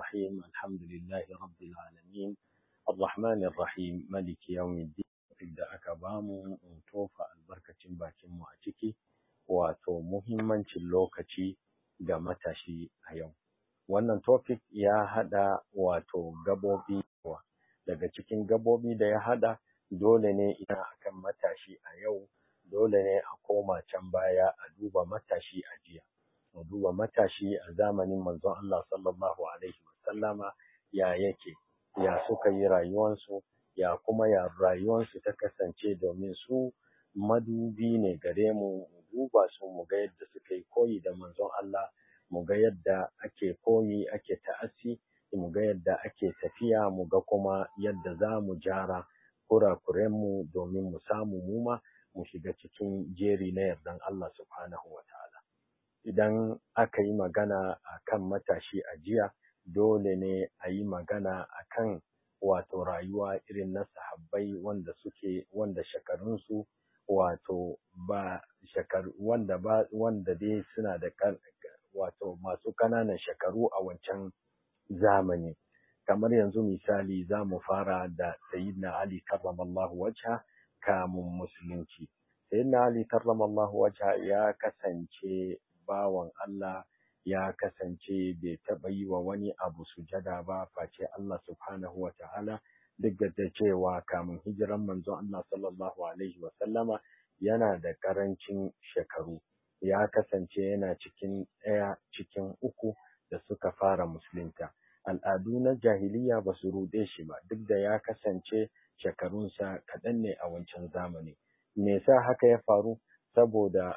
الرحيم الحمد لله رب العالمين الرحمن الرحيم ملك يوم الدين da aka bamu in tofa albarkacin bakinmu a ciki wato muhimmancin lokaci ga matashi a yau wannan topic ya haɗa wato gabobi daga cikin gabobi da ya haɗa dole ne ina akan matashi a yau dole ne a koma can baya a duba matashi a jiya a duba matashi a zamanin manzon Allah sallallahu alaihi wasallama ya yake ya suka yi rayuwansu ya kuma ya rayuwansu ta kasance domin su madubi ne gare mu mu duba su mu ga yadda suka yi koyi da manzon Allah mu ga yadda ake koyi ake ta'assi mu ga yadda ake tafiya mu ga kuma yadda za mu jara kurakurenmu domin mu samu muma mu shiga cikin jeri na yardan Allah subhanahu wa ta'ala idan aka yi magana a kan matashi a jiya dole ne a yi magana a kan wato rayuwa irin na sahabbai wanda suke wanda shekarunsu wato ba shekaru wanda ba wanda dai suna da wato masu ƙananan shekaru a wancan zamani kamar yanzu misali za mu fara da sayyidina ali karramallahu wajha kamun musulunci sayyidina ali karramallahu wajha ya kasance bawan Allah ya kasance bai taɓa yi wa wani abu sujada ba face Allah subhanahu wa ta'ala duk da cewa kamun hijiran manzon Allah sallallahu alaihi wa sallama yana da ƙarancin shekaru ya kasance yana cikin ɗaya cikin uku da suka fara musulunta al'adu na jahiliya ba su ruɗe shi ba duk da ya kasance shekarunsa kaɗan ne a wancan zamani me yasa haka ya faru saboda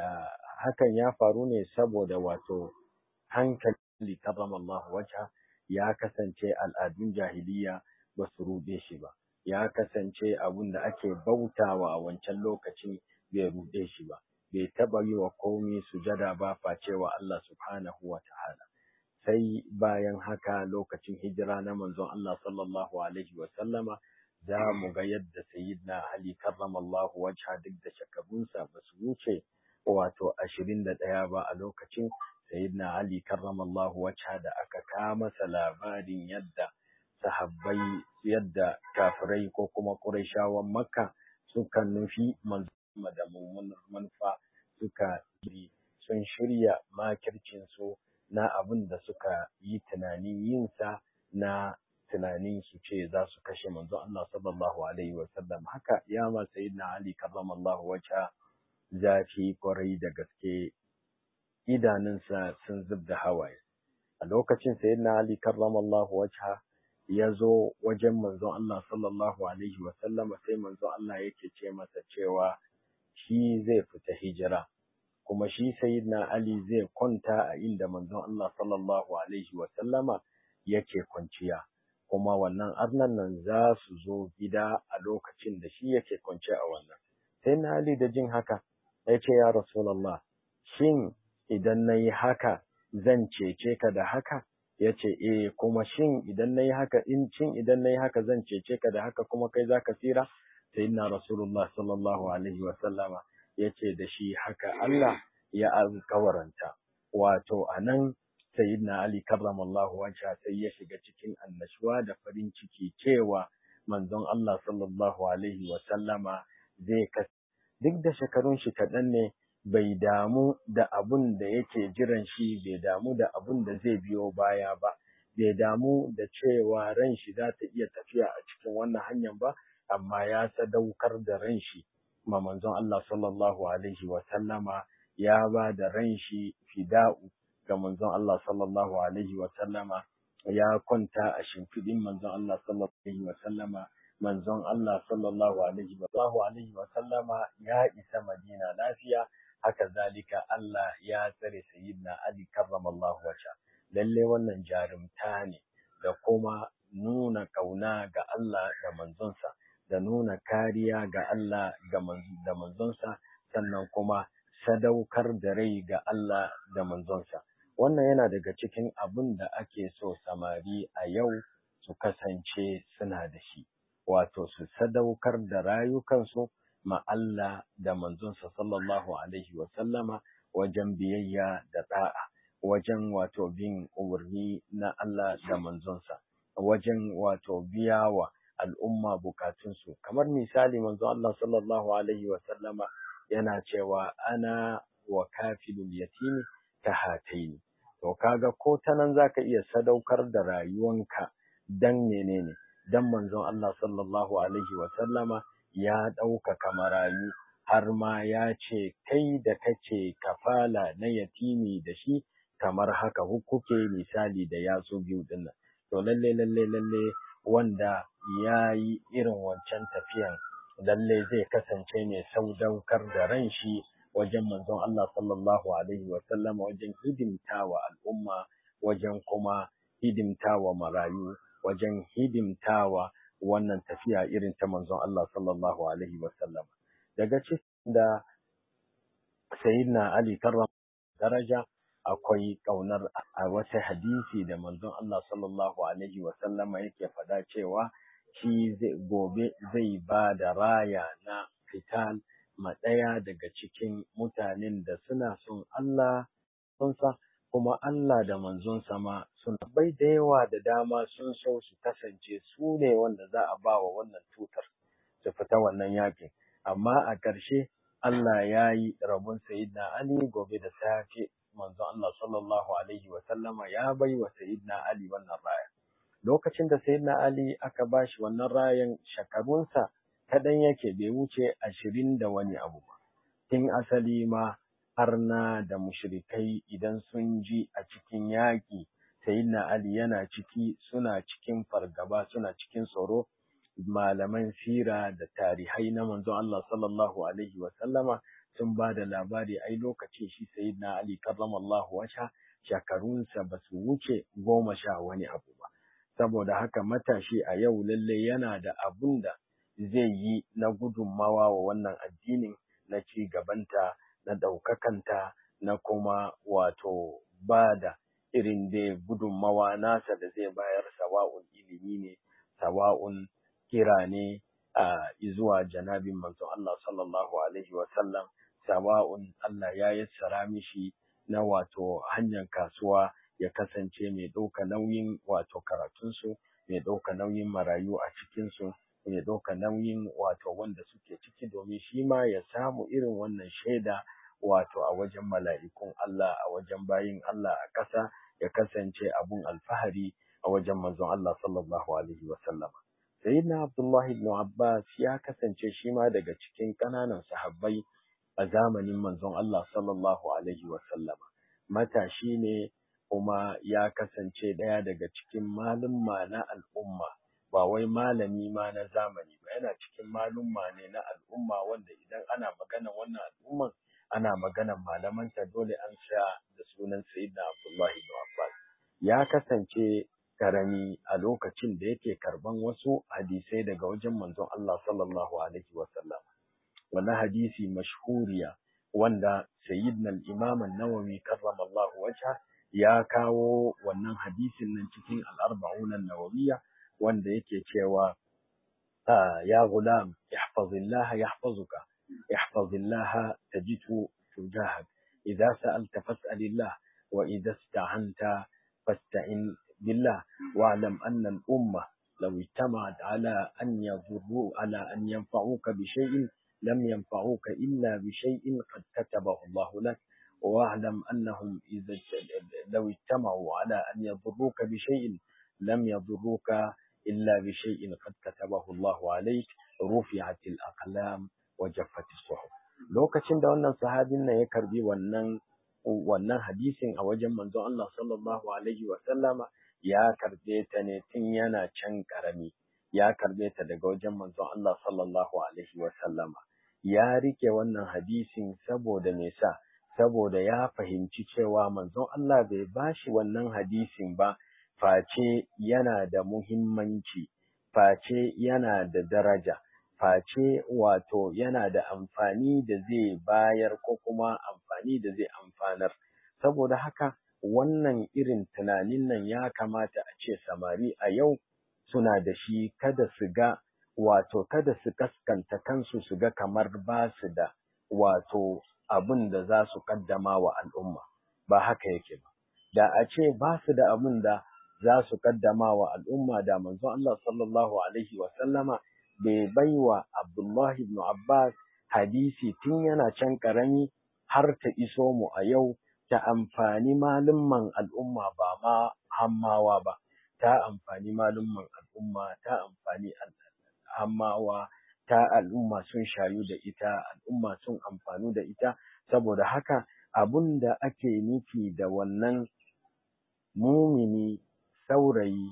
hakan ya faru ne saboda wato hankali karramallahu wajha ya kasance al'adun jahiliya ba su ruɗe shi ba ya kasance abun da ake bautawa a wancan lokaci bai ruɗe shi ba bai taɓa yi wa komi sujada ba facewa Allah subhanahu wa ta'ala sai bayan haka lokacin hijira na manzon Allah sallallahu alaihi wa sallama za mu ga yadda sayyidina Ali karramallahu wajha duk da shekarunsa ba su wuce wato ashirin da ɗaya ba a lokacin sayyidina Ali karramallahu wajha da aka kawo masa labarin yadda sahabbai yadda kafirai ko kuma Qurayshawan Makka suka nufi manzon da mummunar manufa suka yi sun shirya makircin su na abin da suka yi tunanin yinsa na tunanin su ce za su kashe manzon Allah sallallahu alaihi wa sallam haka ya ma sayyidina Ali karramallahu wajha zafi kwarai da gaske idanunsa sun zub da hawaye a lokacin sayyidina Ali karramallahu wajha ya zo wajen manzon Allah sallallahu alaihi wa sallam sai manzon Allah yake ce masa cewa shi zai fita hijira kuma shi sayyidina Ali zai kwanta a inda manzon Allah sallallahu alaihi wa sallama yake kwanciya kuma wannan arnan nan za su zo gida a lokacin da shi yake kwance a wannan sai na Ali da jin haka ya ce ya Rasulullah shin idan na yi haka zan cece ka da haka ya ce eh kuma shin idan na yi haka in cin idan na yi haka zan cece ka da haka kuma kai za ka tsira sai na Rasulullah sallallahu alaihi wa sallama ya ce da shi haka Allah ya alkawaranta wato a nan sayyidina Ali karramallahu wajha sai ya shiga cikin annashuwa da farin ciki cewa manzon Allah sallallahu alaihi wa sallama zai ka duk da shekarun shi kaɗan ne bai damu da abun da yake jiran shi bai damu da abun da zai biyo baya ba bai damu da cewa ran shi za ta iya tafiya a cikin wannan hanyar ba amma ya sadaukar da ran shi ma manzon Allah sallallahu alaihi wa sallama ya ba da ran shi fida'u ga manzon Allah sallallahu alaihi wa sallama ya kwanta a shimfiɗin manzon Allah sallallahu alaihi wa sallama manzon Allah sallallahu alaihi wa alaihi wa sallama ya isa Madina lafiya haka zalika Allah ya tsare sayyidina Ali karramallahu wajha lalle wannan jarumta ne da kuma nuna kauna ga Allah da manzonsa da nuna kariya ga Allah da manzonsa sannan kuma sadaukar da rai ga Allah da manzonsa wannan yana daga cikin abin da ake so samari a yau su kasance suna da shi wato su sadaukar da rayukansu ma Allah da manzonsa sallallahu alaihi wa sallama wajen biyayya da da'a wajen wato bin umarni na Allah da manzonsa wajen wato biya wa al'umma bukatunsu kamar misali manzon Allah sallallahu alaihi wa sallama yana cewa ana wa kafilul yatimi ta hataini to kaga ko ta nan zaka iya sadaukar da rayuwanka dan menene dan manzon Allah sallallahu alaihi wa sallama ya ɗaukaka marayu har ma ya ce kai da kace kafala na yatimi da shi kamar haka kuke misali da yatsu biyu dinnan to lalle lalle lalle wanda ya yi irin wancan tafiyan lalle zai kasance ne saudaukar da ran shi wajen manzon Allah sallallahu alaihi wa sallam wajen hidimtawa al'umma wajen kuma hidimtawa marayu wajen hidimtawa wannan tafiya irin ta manzon Allah sallallahu alaihi wa sallam daga cikin da sayyidina Ali karram daraja akwai ƙaunar a wata hadisi da manzon Allah sallallahu alaihi wa sallama yake faɗa cewa shi zai gobe zai ba da raya na fital ma ɗaya daga cikin mutanen da suna son Allah sunsa kuma Allah da manzon sama sun bai da yawa da dama sun so su kasance su ne wanda za a ba wa wannan tutar su fita wannan yakin amma a ƙarshe Allah ya yi rabon Sayyidina Ali gobe da safe manzon Allah sallallahu alaihi wa sallama ya bai wa Sayyidina Ali wannan raya. Lokacin da Sayyidina Ali aka bashi wannan rayan shekarunsa kaɗan yake bai wuce ashirin da wani abu ba. Tun asali ma arna da mushrikai idan sun ji a cikin yaƙi Sayyidina Ali yana ciki suna cikin fargaba suna cikin tsoro malaman sira da tarihai na manzon Allah sallallahu alaihi wa sallama sun ba da labari ai lokacin shi sayyidina Ali karramallahu wajha shekarunsa ba su wuce goma sha wani abu ba saboda haka matashi a yau lalle yana da abun da zai yi na gudunmawa wa wannan addinin na ci gabanta na ɗaukakanta na kuma wato ba da irin da gudunmawa nasa da zai bayar sawa'un ilimi ne sawa'un kira ne a zuwa janabin manzon Allah sallallahu alaihi wa sallam sawa'un Allah ya yassara mishi na wato hanyar kasuwa ya kasance mai ɗauka nauyin wato karatunsu mai ɗauka nauyin marayu a cikinsu mai ɗauka nauyin wato wanda suke ciki domin shi ma ya samu irin wannan shaida wato a wajen mala'ikun Allah a wajen bayin Allah a ƙasa ya kasance abun alfahari a wajen manzon Allah sallallahu alaihi wa sallama Sayyidina Abdullah ibn Abbas ya kasance shi ma daga cikin ƙananan sahabbai a zamanin manzon Allah sallallahu alaihi wa sallama. Matashi ne kuma ya kasance ɗaya daga cikin malumma na al'umma, ba wai malami ma na zamani ba, yana cikin malumma ne na al'umma wanda idan ana magana wannan al'umman ana maganan malamanta dole an sha da sunan Sayyidina Abdullah ibn Abbas. Ya kasance karami a lokacin da yake karban wasu hadisai daga wajen manzon Allah sallallahu alaihi wa sallam wannan hadisi mashhuriya wanda sayyidina al-imam an-nawawi karramallahu wajha ya kawo wannan hadisin nan cikin al-arba'un an-nawawiyya wanda yake cewa ya gulam ihfazillah yahfazuka ihfazillah tajidhu tujahak idza sa'alta fas'alillah wa idza ista'anta fasta'in بالله واعلم أن الأمة لو اجتمعت على أن يضروا على أن ينفعوك بشيء لم ينفعوك إلا بشيء قد كتبه الله لك واعلم أنهم إذا لو اجتمعوا على أن يضروك بشيء لم يضروك إلا بشيء قد كتبه الله عليك رفعت الأقلام وجفت الصحف lokacin da wannan sahabin nan ya karbi wannan wannan hadisin a wajen manzon Allah sallallahu alaihi wa sallama ya karbe ta ne tun yana can karami ya karbe ta daga wajen manzon Allah sallallahu alaihi wa sallama ya rike wannan hadisin saboda me sa saboda ya fahimci cewa manzon Allah bai bashi wannan hadisin ba face yana da muhimmanci face yana da daraja face wato yana da amfani da zai bayar ko kuma amfani da zai amfanar saboda haka wannan irin tunanin nan ya kamata a ce samari a yau suna da shi kada su ga wato kada su kaskanta kansu su ga kamar ba su da wato abin da za su kaddama wa al'umma ba haka yake ba da a ce ba su da abin da za su kaddama wa al'umma da manzon Allah sallallahu alaihi wa sallama bai baiwa Abdullahi ibn Abbas hadisi tun yana can karami har ta iso mu a yau ta amfani malumman al'umma ba ma hammawa ba ta amfani malumman al'umma ta amfani hammawa ta al'umma sun shayu da ita al'umma sun amfanu da ita saboda haka abun da ake nufi da wannan mumini saurayi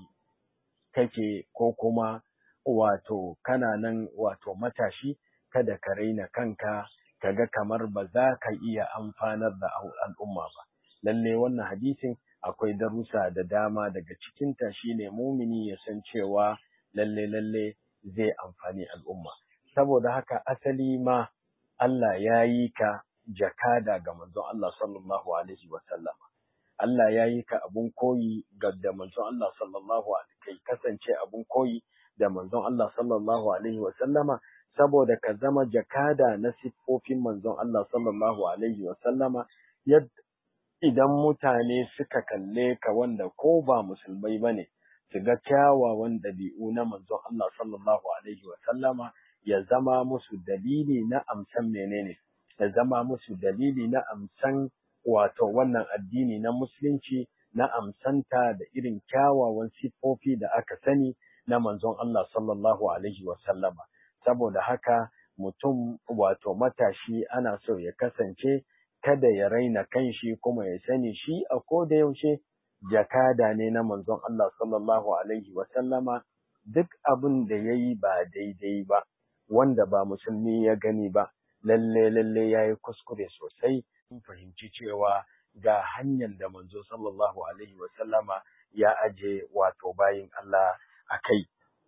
kake ko kuma wato kana nan wato matashi kada ka raina kanka kaga kamar ba za ka iya amfanar da al'umma ba lalle wannan hadisin akwai darussa da dama daga cikinta shine mumini ya san cewa lalle lalle zai amfani al'umma saboda haka asali ma Allah ya yi ka jakada ga manzon Allah sallallahu alaihi wa sallama Allah ya yi ka abun koyi ga da manzon Allah sallallahu alaihi kai kasance abun koyi da manzon Allah sallallahu alaihi wa sallama saboda ka zama jakada na siffofin manzon Allah sallallahu alaihi wa sallama idan mutane suka kalle ka wanda ko ba musulmai bane su ga kyawawan ɗabi'u na manzon Allah sallallahu alaihi wa sallama ya zama musu dalili na amsan menene ya zama musu dalili na amsan wato wannan addini na musulunci na amsanta da irin kyawawan siffofi da aka sani na manzon Allah sallallahu alaihi wa sallama saboda haka mutum wato matashi ana so ya kasance kada ya raina kanshi kuma ya sani shi a koda yaushe jakada ne na manzon Allah sallallahu alaihi wa sallama duk abin da yayi ba daidai ba wanda ba musulmi ya gani ba lalle lalle yayi kuskure sosai sun fahimci cewa ga hanyar da manzo sallallahu alaihi wa sallama ya aje wato bayin Allah a kai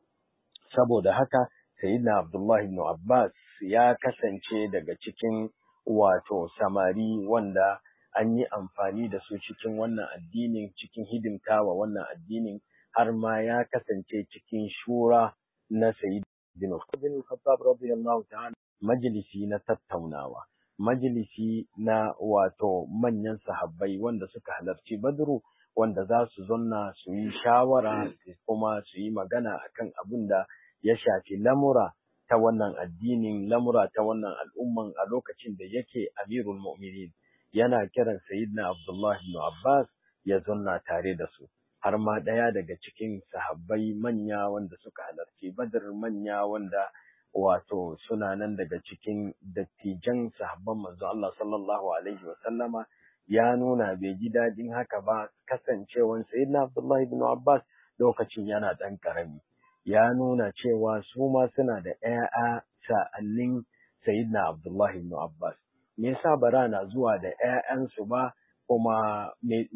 saboda haka sayyidina Abdullah ibn Abbas ya kasance daga cikin wato samari wanda an yi amfani da su cikin wannan addinin cikin hidimtawa wannan addinin har ma ya kasance cikin shura na sayyid bin Khattab radiyallahu ta'ala majalisi na tattaunawa majalisi na wato manyan sahabbai wanda suka halarci Badru wanda za su zonna su yi shawara kuma su yi magana akan abin da ya shafi lamura ta wannan addinin lamura ta wannan al'umman a lokacin da yake amirul mu'minin yana kiran sayyidina Abdullah ibn Abbas ya zonna tare da su har ma ɗaya daga cikin sahabbai manya wanda suka halarci Badr manya wanda wato suna nan daga cikin dattijan sahabban manzo Allah sallallahu alaihi wa sallama ya nuna bai ji daɗin haka ba kasancewan sayyidina Abdullah ibn Abbas lokacin yana ɗan ƙarami ya nuna cewa su ma suna da ƴaƴa sa'annin sayyidina Abdullah ibn Abbas me yasa bara na zuwa da ƴaƴansu ba kuma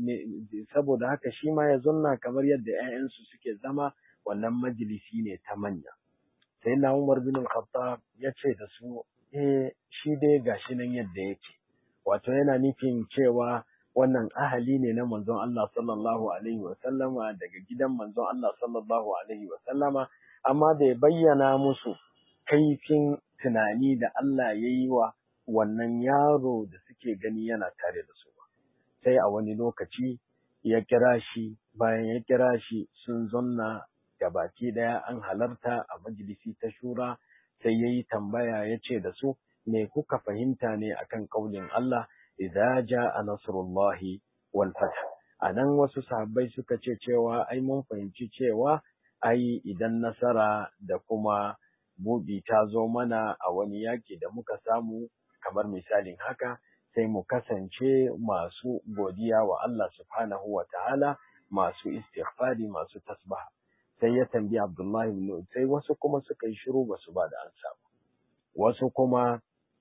saboda haka shi ma ya zonna kamar yadda ƴaƴansu suke zama wannan majalisi ne ta manya sai na Umar bin Khattab ya ce da su eh shi dai gashi nan yadda yake wato yana nufin cewa wannan ahali ne na manzon Allah sallallahu alaihi wa sallama daga gidan manzon Allah sallallahu alaihi wa sallama amma bai bayyana musu kaifin tunani da Allah ya yi wa wannan yaro da suke gani yana tare da su sai a wani lokaci ya kira shi bayan ya kira shi sun zonna da baki daya an halarta a majalisi ta shura sai ya yi tambaya ya ce da su me kuka fahimta ne akan kaulin Allah idza jaa nasrullahi wal fath anan wasu sahabbai suka ce cewa ai mun fahimci cewa ai idan nasara da kuma buɗi ta zo mana a wani yaki da muka samu kamar misalin haka sai mu kasance masu godiya wa Allah subhanahu wa ta'ala masu istighfari masu tasbaha sai ya tambayi Abdullahi ibn sai wasu kuma suka yi shiru ba su ba da ansa wasu kuma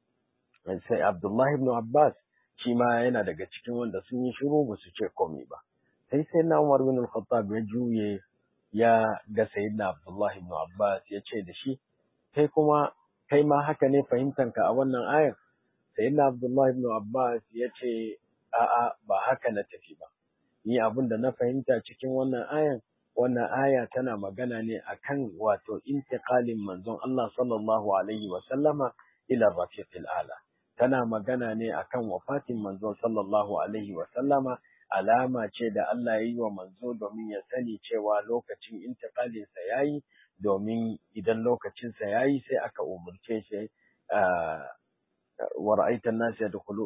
sai Abdullahi ibn Abbas shi ma yana daga cikin wanda sun yi shiru ba su ce komai ba sai sai na Umar bin Al-Khattab ya juye ya ga sayyidina Abdullahi ibn Abbas ya ce da shi kai kuma kai ma haka ne fahimtanka a wannan ayar sayyidina Abdullahi ibn Abbas ya ce a'a ba haka na tafi ba ni abin da na fahimta cikin wannan ayan wannan aya tana magana ne akan wato intiqalin manzon Allah sallallahu alaihi wa sallama ila rafiqil ala tana magana ne akan wafatin manzon sallallahu alaihi wa sallama alama ce da Allah ya yi wa manzo domin ya sani cewa lokacin intiqalinsa ya yi domin idan lokacinsa ya yi sai aka umurce shi wa ra'aitan nas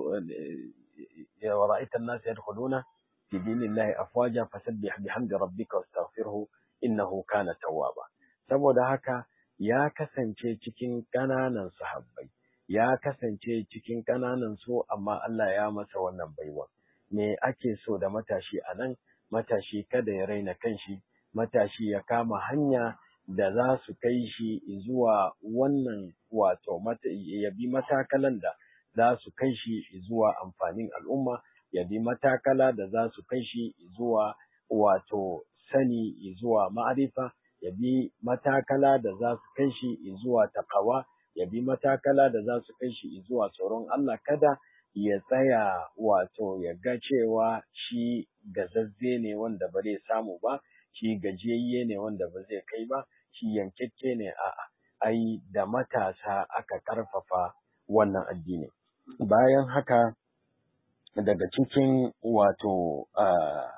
wa ra'aitan nas yadkhuluna fi dinillahi afwaja fasabbih bihamdi rabbika wastaghfirhu innahu kana tawwaba saboda haka ya kasance cikin ƙananan sahabbai ya kasance cikin ƙananan su amma Allah ya masa wannan baiwa me ake so da matashi a nan matashi kada ya raina kanshi matashi ya kama hanya da za su kai shi zuwa wannan wato ya bi matakalan da za su kai shi zuwa amfanin al'umma ya bi matakala da za su kai shi zuwa wato sani zuwa ma'arifa ya bi matakala da za su kai shi zuwa takawa ya bi matakala da za su kai shi zuwa tsoron Allah kada ya tsaya wato ya ga cewa shi gazazze ne wanda ba zai samu ba shi gajiyayye ne wanda ba zai kai ba shi yankekke ne a'a ai da matasa aka karfafa wannan addini bayan haka daga cikin wato uh,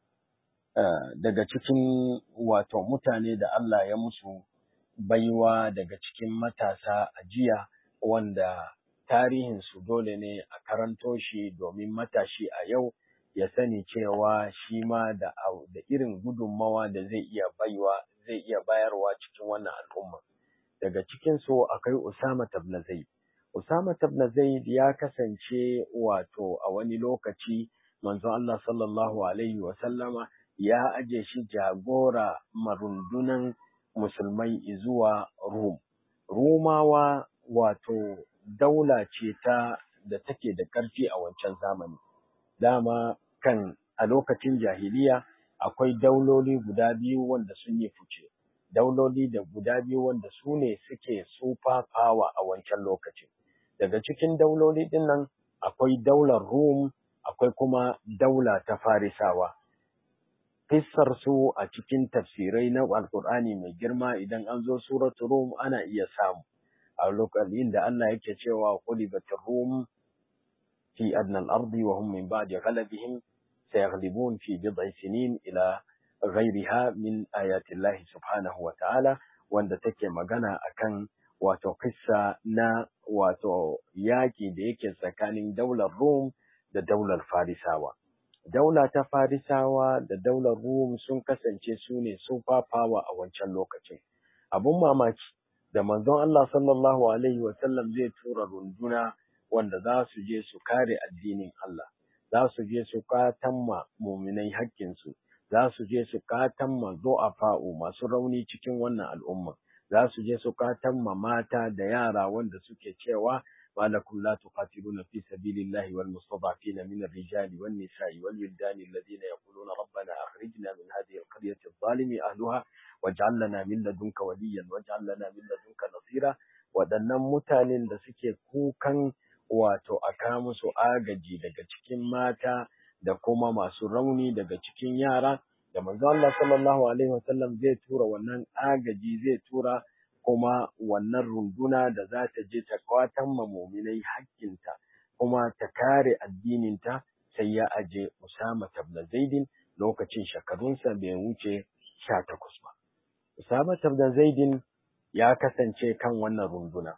uh, daga cikin wato mutane da Allah ya musu baiwa daga cikin matasa a jiya wanda tarihinsu dole ne a karanto shi domin matashi a yau ya sani cewa shi ma da, da irin gudunmawa da zai iya baiwa zai iya bayarwa cikin wannan al'umma daga cikinsu akwai Usama ibn Zaid Usama ibn Zaid ya kasance wato a wani lokaci manzon Allah sallallahu alaihi wa sallama ya aje shi jagora marundunan musulmai zuwa Rum. Rumawa wato daula ce ta da take da ƙarfi a wancan zamani. Dama kan a lokacin jahiliya akwai dauloli guda biyu wanda sun yi fice. Dauloli da guda biyu wanda su ne suke super power a wancan lokacin. Daga cikin dauloli ɗin nan akwai daular Rum, akwai kuma daula ta Farisawa. Kissar su a cikin tafsirai na Alƙur'ani mai girma idan an zo suratu Rum ana iya samu. A lokacin da Allah yake cewa qulibatir Rum fi adna al-ardi wa hum min ba'di ghalabihim sayaghlibun fi bid'i sinin ila ghayriha min ayati Allah subhanahu wa ta'ala wanda take magana akan wato kissa na wato yaƙi da yake tsakanin daular Rum da daular Farisawa. Daula ta Farisawa da daular Rum sun kasance su ne super power a wancan lokacin. Abun mamaki da manzon Allah sallallahu Alaihi wasallam zai tura runduna wanda za su je su kare addinin Allah, za su je su katamma muminai haƙƙinsu, za su je su katamma zo'afa'u masu rauni cikin wannan al'umma. za su je su katamma mata da yara wanda suke cewa malakum la tuqatiluna fi sabilillahi wal mustada'fina min ar-rijali wan nisa'i wal wildani alladhina yaquluna rabbana akhrijna min hadhihi al-qaryati adh-dhalimi ahliha waj'al lana min ladunka waliyyan waj'al lana min ladunka nasira waɗannan mutanen da suke kukan wato a ka musu agaji daga cikin mata da kuma masu rauni daga cikin yara da manzo Allah sallallahu alaihi wasallam zai tura wannan agaji zai tura kuma wannan runduna da za ta je ta kwatan ma muminai hakkinta kuma ta kare addininta sai ya aje Usama ibn Zaidin lokacin shekarunsa bai wuce sha takwas ba. Usama ibn Zaidin ya kasance kan wannan runduna.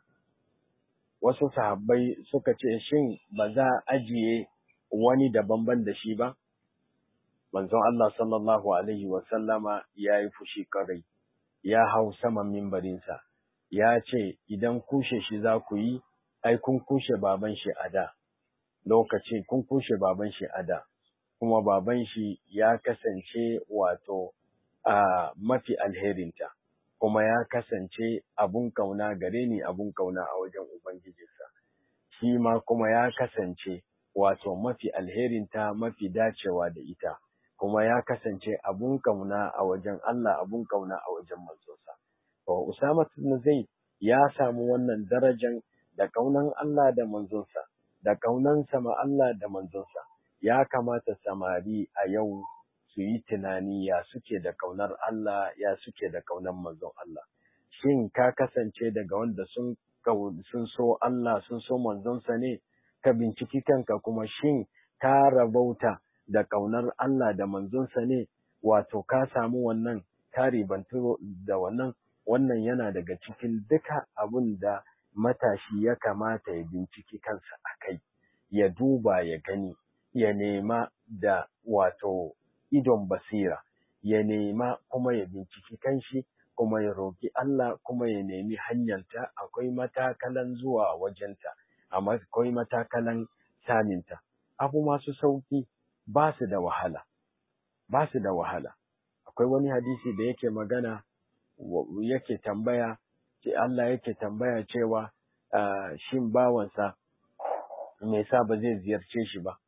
Wasu sahabbai suka ce shin ba za a ajiye wani daban-ban da shi ba? manzon Allah sallallahu Alaihi wasallama ya yi fushi karai, ya hau saman mimbarinsa, ya ce, Idan kushe shi za ku yi, ai, kun kushe baban shi a da, lokaci kun kushe baban shi a da, kuma baban shi ya kasance wato a mafi alherinta, kuma ya kasance abun kauna gare ni abun kauna a wajen Ubangijinsa, shi ma kuma ya kasance wato mafi alherinta mafi dacewa da ita. kuma ya kasance abun kauna a wajen Allah abun kauna a wajen manzonsa. To Usama ibn Zaid ya samu wannan darajan da kaunan Allah da manzonsa, da kaunansa ma Allah da manzonsa. Ya kamata samari a yau su yi tunani ya suke da kaunar Allah, ya suke da kaunar manzon Allah. Shin ka kasance daga wanda sun sun so Allah, sun so manzonsa ne? Ka binciki kanka kuma shin ka rabauta da ƙaunar Allah da manzonsa ne wato ka samu wannan ka ribantu da wannan wannan yana daga cikin duka abin da matashi ya kamata ya binciki kansa a kai ya duba ya gani ya nema da wato idon basira ya nema kuma ya binciki kanshi kuma ya roƙi Allah kuma ya nemi hanyarta akwai matakalan zuwa wajenta akwai matakalan saminta abu masu sauki ba su da wahala ba su da wahala akwai wani hadisi da yake magana yake tambaya ce Allah yake tambaya cewa shin bawansa me sa ba zai ziyarce shi ba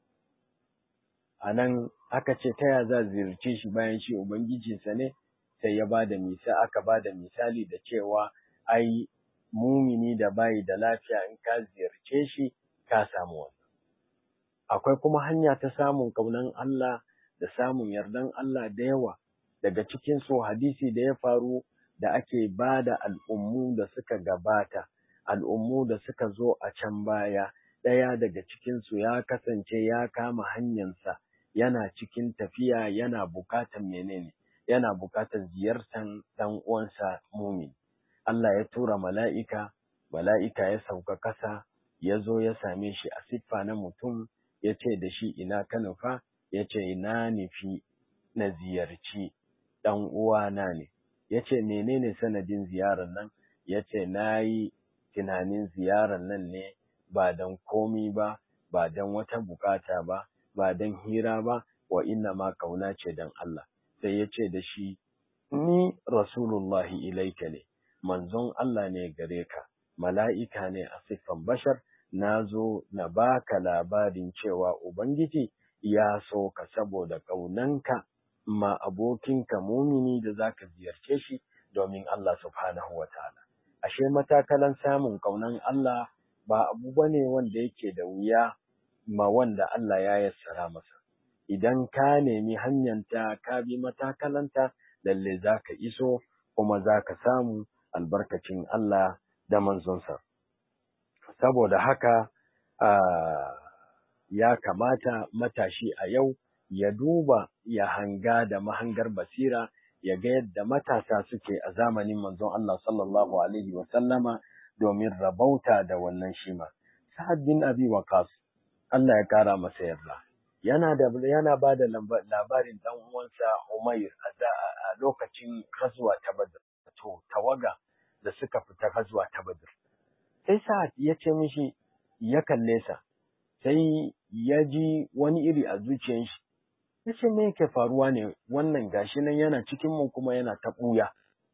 a nan aka ce ta ya za ziyarce shi bayan shi ubangijinsa ne sai ya bada misa aka bada misali da cewa ai mumini da bayi da lafiya in ka ziyarce shi ka samu wannan akwai kuma hanya ta samun kaunan Allah da samun yardan Allah da yawa daga cikin su hadisi da ya faru da ake bada al'ummu da suka gabata al'ummu da suka zo a can baya ɗaya daga cikin su ya kasance ya kama hanyarsa yana cikin tafiya yana bukatan menene yana bukatar ziyartar ɗan uwansa mumin. Allah ya tura mala'ika, mala'ika ya sauka ƙasa, ya zo ya same shi a siffa na mutum, ya ce da shi ina ka nufa, ya ce ina nufi na ziyarci ɗan uwana ne. Ya ce menene sanadin ziyarar nan, ya ce na yi tunanin ziyarar nan ne ba don komi ba, ba don wata bukata ba, ba don hira ba, wa inna ma kauna ce don Allah. sai ya ce da shi, Ni Rasulullahi ilaika ne, manzon Allah ne gare ka, mala'ika ne a siffan bashar, na zo na baka labarin cewa Ubangiji ya so ka saboda ƙaunanka ma abokinka mumini da za ka ziyarce shi domin Allah subhanahu wa ta'ala. Ashe matakalan samun ƙaunan Allah ba abu ba ne wanda yake da wuya ma wanda Allah ya yassara masa. idan ka nemi hanyanta ka bi matakalanta lalle za ka iso kuma za ka samu albarkacin Allah da manzonsa. Saboda haka ya kamata matashi a yau ya duba ya hanga da mahangar basira ya ga yadda matasa suke a zamanin manzon Allah sallallahu Alaihi wasallama domin rabauta da wannan shima. Sa'ad bin Abi Waqas Allah ya kara masa yarda. yana da yana ba da labarin dan uwansa Umair a lokacin gazuwa ta Badr to tawaga da suka fita gazuwa ta Badr sai Sa'ad ya ce mishi ya kalle sa sai ya ji wani iri a zuciyar shi ya ce me yake faruwa ne wannan gashi nan yana cikin mu kuma yana ta ɓuya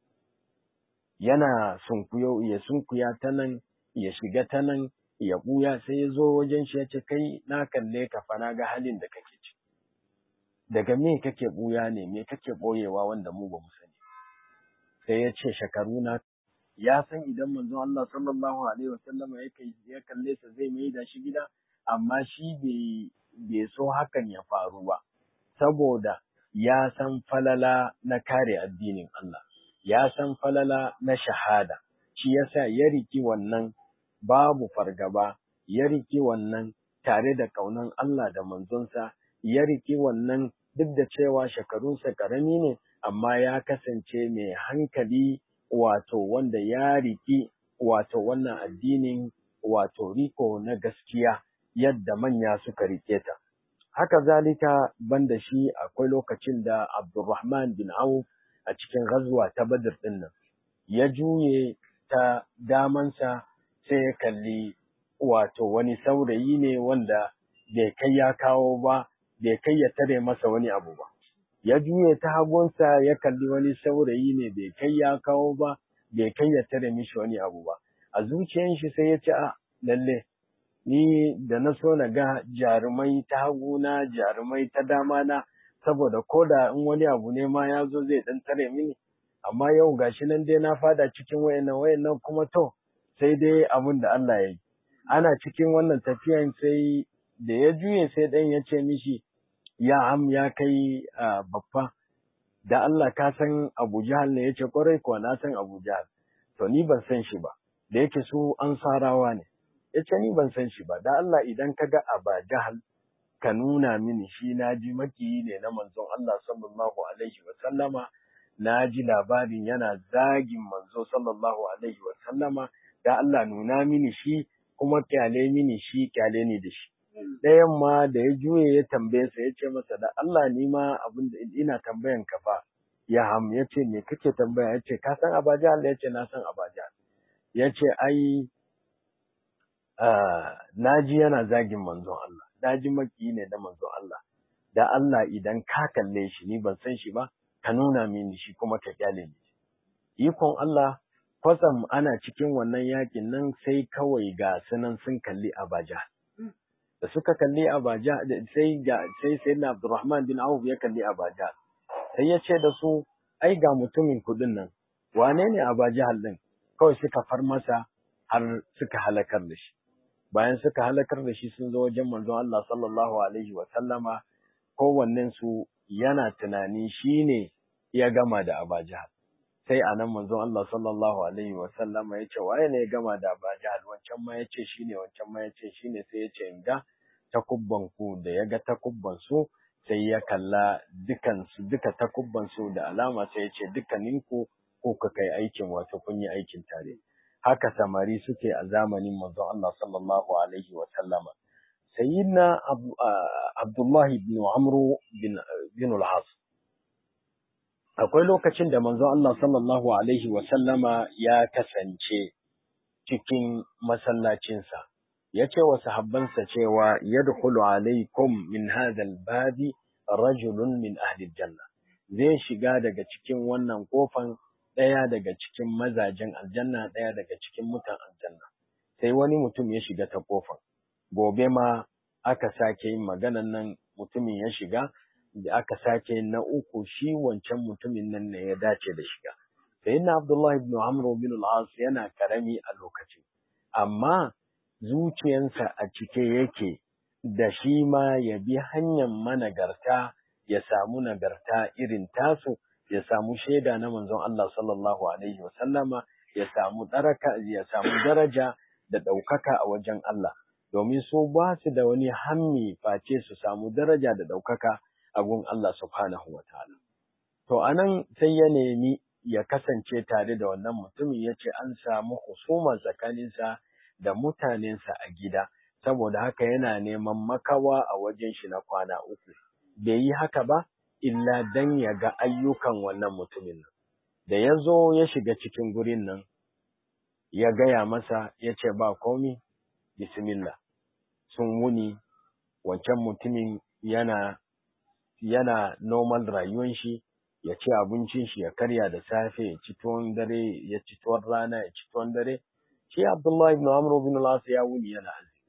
yana sunkuyo ya sunkuya ta nan ya shiga ta nan ya ɓuya sai ya zo wajen shi ya ce kai na kalle ka fa na ga halin da kake ci daga me kake ɓuya ne me kake ɓoyewa wanda mu ba mu sani sai ya ce shekaru na ya san idan manzon Allah sallallahu alaihi wasallam ya kalle sa zai mai da shi gida amma shi bai bai so hakan ya faru ba saboda ya san falala na kare addinin Allah ya san falala na shahada shi yasa ya riki wannan babu fargaba ya riki wannan tare da kaunan Allah da manzonsa ya riki wannan duk da cewa shekarunsa karami ne amma ya kasance mai hankali wato wanda ya riki wato wannan addinin wato riko na gaskiya yadda manya suka rike ta haka zalika banda shi akwai lokacin da Abdulrahman bin Auf a cikin ghazwa ta Badr din nan ya juye ta damansa sai ya kalli wato wani saurayi ne wanda bai kai ya kawo ba bai kai ya tare masa wani abu ba ya juye ta hagunsa ya kalli wani saurayi ne bai kai ya kawo ba bai kai ya tare mishi wani abu ba a zuciyan shi sai ya ce a lalle ni da na so na ga jarumai ta haguna jarumai ta dama na saboda ko da in wani abu ne ma ya zo zai dan tare mini amma yau gashi nan dai na fada cikin wayannan wayannan kuma to sai dai abin da Allah ya yi ana cikin wannan tafiyan sai da ya juye sai dan ya ce mishi ya am ya kai babba da Allah ka san Abu Jahal ne yace kwarai kuwa na san Abu Jahal to ni ban san shi ba da yake su ansarawa ne yace ni ban san shi ba da Allah idan ka ga Aba Jahal ka nuna mini shi na ji makiyi ne na manzon Allah sallallahu alaihi wa sallama na ji labarin yana zagin manzo sallallahu alaihi wa sallama da Allah nuna mini shi kuma kyale mini shi kyale ni da shi ɗayan ma da ya juye ya tambaye sa ya ce masa da Allah ni ma abin da ina tambayan ka fa ya ham ya ce me kake tambaya ya ce ka san abaja Allah ya ce na san abaja ya ce ai na ji yana zagin manzon Allah na ji maki ne da manzon Allah da Allah idan ka kalle shi ni ban san shi ba ka nuna mini shi kuma ka kyale ni ikon Allah kwatsam ana cikin wannan yakin nan sai kawai ga sunan sun kalli abaja da suka kalli abaja sai ga sai sayyidina Abdurrahman bin Auf ya kalli abaja sai ya ce da su ai ga mutumin kudin nan wane ne abaja din kawai suka far masa har suka halakar da shi bayan suka halakar da shi sun zo wajen manzon Allah sallallahu alaihi wa sallama kowannen su yana tunani shine ya gama da abaja sai a nan manzon Allah sallallahu alaihi wa sallama ya ce waye ne ya gama da abaja wancan ma ya ce shine wancan ma ya ce shine sai ya ce in ga takubban ku da ya ga takubban su sai ya kalla dukan su duka takubban su da alama sai ya ce dukkaninku ko ka kai aikin wato kun yi aikin tare haka samari suke a zamanin manzon Allah sallallahu alaihi wa sallama sayyidina Abdullah ibn Amr bin bin al-As akwai lokacin da manzon Allah sallallahu alaihi wa sallama ya kasance cikin masallacinsa ya ce wa sahabbansa cewa yadkhulu alaikum min hadha al-babi rajulun min ahli janna zai shiga daga cikin wannan kofan ɗaya daga cikin mazajen aljanna ɗaya daga cikin mutan aljanna sai wani mutum ya shiga ta kofan gobe ma aka sake yin maganan nan mutumin ya shiga da aka sake yin na uku shi wancan mutumin nan ne ya dace da shiga sai na Abdullah ibn Amr bin al-As yana karami a lokacin amma zuciyansa a cike yake da shi ma ya bi hanyar managarta ya samu nagarta irin tasu ya samu shaida na manzon Allah sallallahu alaihi wa sallama ya samu daraka ya samu daraja da ɗaukaka a wajen Allah domin su ba su da wani hammi face su samu daraja da ɗaukaka a gun Allah subhanahu wa ta'ala to anan sai ya nemi ya kasance tare da wannan mutumin ya ce an samu husuma tsakaninsa da mutanensa a gida saboda haka yana neman makawa a wajen shi na kwana uku bai yi haka ba illa dan ya ga ayyukan wannan mutumin nan da ya zo ya shiga cikin gurin nan ya gaya masa ya ce ba komi bismillah sun wuni wancan mutumin yana yana normal rayuwan shi ya ci abincin shi ya karya da safe ya ci tuwon dare ya ci tuwon rana ya ci tuwon dare shi Abdullahi ibn Amr ibn al-As ya wuni yana azumi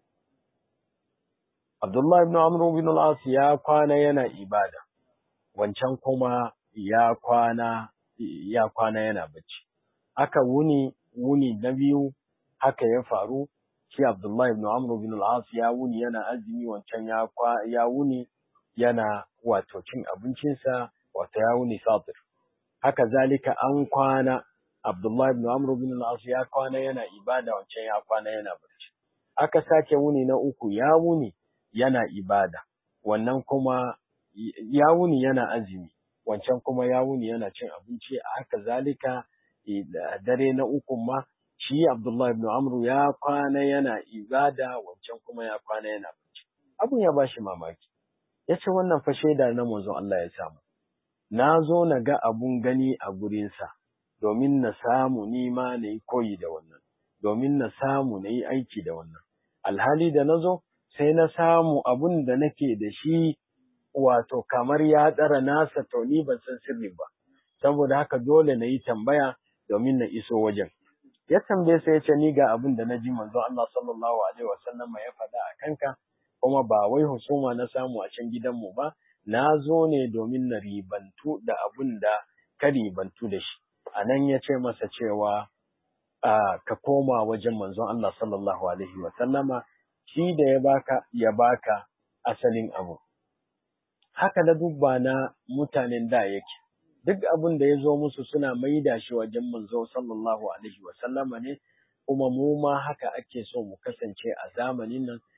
Abdullahi ibn Amr ibn al-As ya kwana yana ibada wancan kuma ya kwana ya kwana yana bacci aka wuni wuni na biyu haka ya faru shi Abdullahi ibn Amr ibn al-As ya wuni yana azumi wancan ya kwa ya wuni yana wato cin abincinsa wato ya wuni sabir haka zalika an kwana Abdullahi ibn Amr ibn al-As ya kwana yana ibada wancan ya kwana yana bacci aka sake wuni na uku ya wuni yana ibada wannan kuma ya wuni yana azumi wancan kuma ya wuni yana cin abinci haka zalika dare na uku ma shi Abdullahi ibn Amr ya kwana yana ibada wancan kuma ya kwana yana bacci abun ya bashi mamaki yace wannan fa shaida na manzon Allah ya samu na zo na ga abun gani a gurinsa domin na samu ni ma na yi koyi da wannan domin na samu na yi aiki da wannan alhali da na zo sai na samu abun da nake da shi wato kamar ya tsara nasa to ni ban san sirri ba saboda haka dole na yi tambaya domin na iso wajen ya tambaye sai ya ce ni ga abin da na ji manzo Allah sallallahu alaihi wasallam ya faɗa a kanka kuma ba wai husuma na samu a can gidanmu ba na zo ne domin na ribantu da abin da ka ribantu da shi a nan ya ce masa cewa ka koma wajen manzon Allah sallallahu alaihi wasallama shi da ya baka ya baka asalin abu haka na dubba na mutanen da yake duk abin da ya zo musu suna maida shi wajen manzo sallallahu alaihi wa sallama ne kuma mu ma haka ake so mu kasance a zamanin nan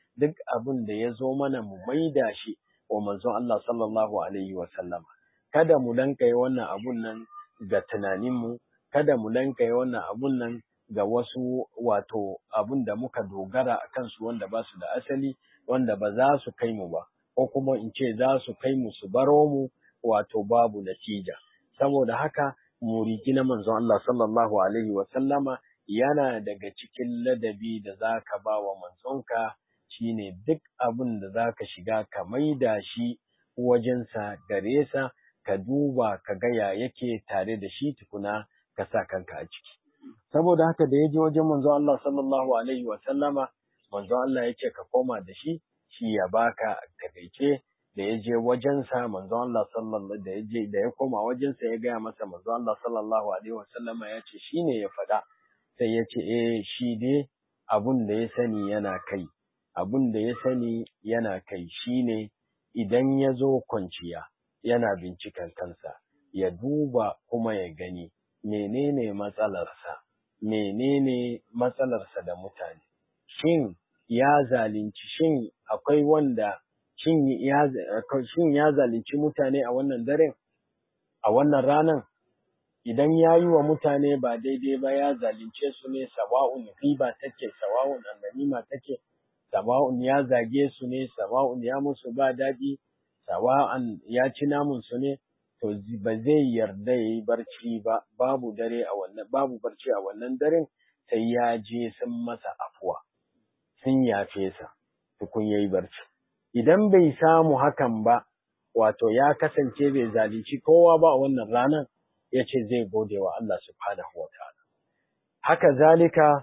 duk abin da ya zo mana mu maida shi wa manzon Allah sallallahu alaihi wa sallama kada mu dankaye wannan abun nan ga tunaninmu kada mu dankaye wannan abun nan ga wasu wato abun da muka dogara a kansu wanda ba su da asali wanda ba za su kai mu ba ko kuma in ce za su kai mu su baro mu wato babu natija saboda haka muriki na manzon Allah sallallahu alaihi wa sallama yana daga cikin ladabi da za ka ba wa manzonka shine duk abin da za ka shiga ka maida shi wajensa gare sa ka duba ka gaya yake tare da shi tukuna ka sa kanka a ciki saboda haka da ya je wajen manzon Allah sallallahu alaihi wa sallama manzon Allah ya ce ka koma da shi shi ya baka takaice da ya je wajensa manzon Allah sallallahu da ya je da ya koma wajensa ya gaya masa manzon Allah sallallahu alaihi wa sallama ya ce shine ya faɗa sai ya ce eh shi dai abun da ya sani yana kai abun da ya sani yana kai shine idan ya zo kwanciya yana binciken kansa ya duba kuma ya gani menene matsalarsa menene matsalarsa da mutane shin ya zalunci shin akwai wanda shin ya shin ya zalunci mutane a wannan daren a wannan ranan idan ya yi wa mutane ba daidai ba ya zalunce su ne sawa'un riba take sawa'un annanima take sawa'un ya zage su ne sawa'un ya musu ba daɗi sawa'an ya ci namun su ne to ba zai yarda ya yi barci ba babu dare a wannan babu barci a wannan daren sai ya je sun masa afuwa sun yafe sa tukun yayi barci idan bai samu hakan ba wato ya kasance bai zalunci kowa ba a wannan ranar ya ce zai gode wa Allah subhanahu wa ta'ala. Haka zalika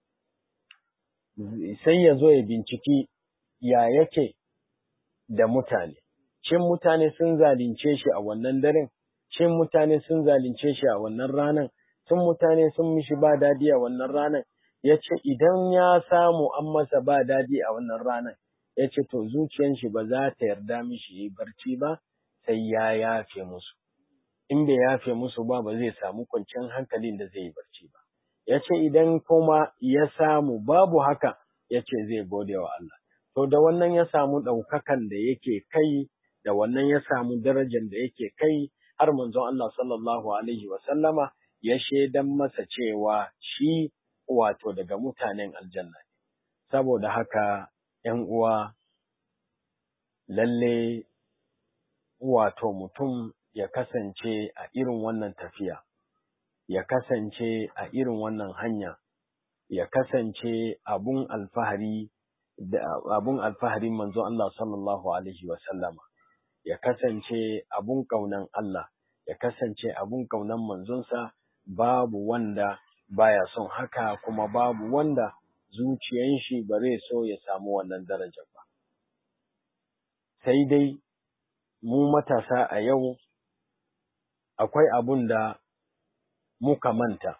sai ya zo ya binciki ya yake da mutane, shin mutane sun zalunce shi a wannan daren, shin mutane sun zalunce shi a wannan ranar, sun mutane sun mishi ba dadi a wannan ranar, ya ce idan ya samu an masa ba dadi a wannan ranar, ya ce to zuciyan shi ba za ta yarda mishi yi barci ba, sai ya yafe musu. in bai yafe musu ba ba zai samu kwanciyar hankalin da zai yi barci ba. Ya ce idan kuma ya samu babu haka ya ce zai gode wa Allah. To da wannan ya samu ɗaukakan da yake kai, da wannan ya samu darajar da yake kai, har manzon Allah sallallahu Alaihi wasallama ya shaidan masa cewa shi wato daga mutanen aljanna. Saboda haka ‘yan uwa lalle wato mutum ya kasance a irin wannan tafiya, ya kasance a irin wannan hanya, ya kasance abun alfahari da abun alfaharin manzo Allah sallallahu alaihi wa sallama, ya kasance abun kaunan Allah, ya kasance abun kaunan manzonsa babu wanda baya son haka kuma babu wanda zuciyan shi ba zai so ya samu wannan darajar ba. Sai dai mu matasa a yau akwai abun da muka manta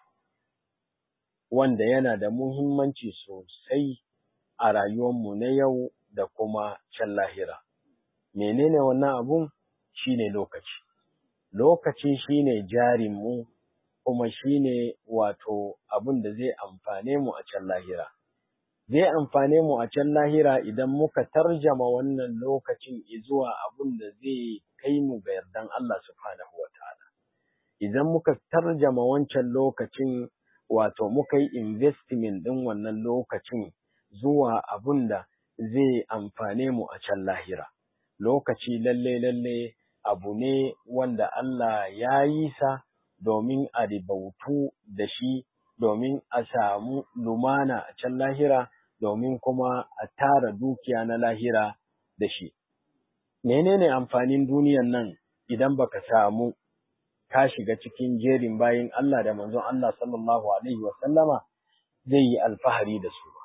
wanda yana da muhimmanci sosai a rayuwarmu na yau da kuma can lahira. Menene wannan abun? Shine lokaci. Lokaci shine jarinmu kuma shine wato abun da zai amfane mu a can lahira. Zai amfane mu a can lahira idan muka tarjama wannan lokacin zuwa abun da zai kai mu ga yardan Allah subhanahu wa ta'ala. Idan muka tarjama wancan lokacin wato muka yi investment ɗin wannan lokacin zuwa abun da zai amfane mu a can lahira. Lokaci lalle lalle abu ne wanda Allah ya yi sa domin a ribautu da shi, domin a samu lumana a can lahira, domin kuma a tara dukiya na lahira da shi. Menene amfanin duniyan nan idan baka samu ka shiga cikin jerin bayin Allah da manzon Allah sallallahu Alaihi wasallama zai yi alfahari da su ba.